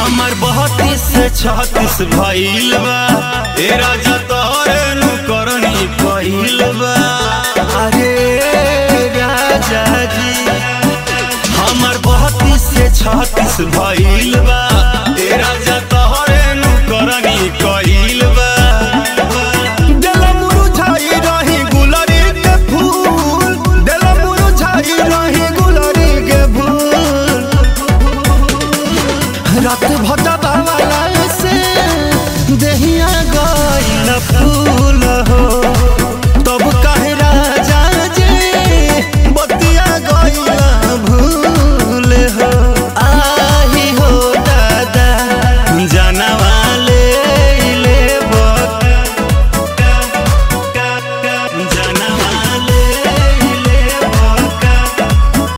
हमर बहतीस से छत्तीस भइल बा ए राजा तोरे नु करनी पहिल बा अरे राजा जी हमर बहतीस से छत्तीस भइल बा ए राजा तोरे नु करनी कइल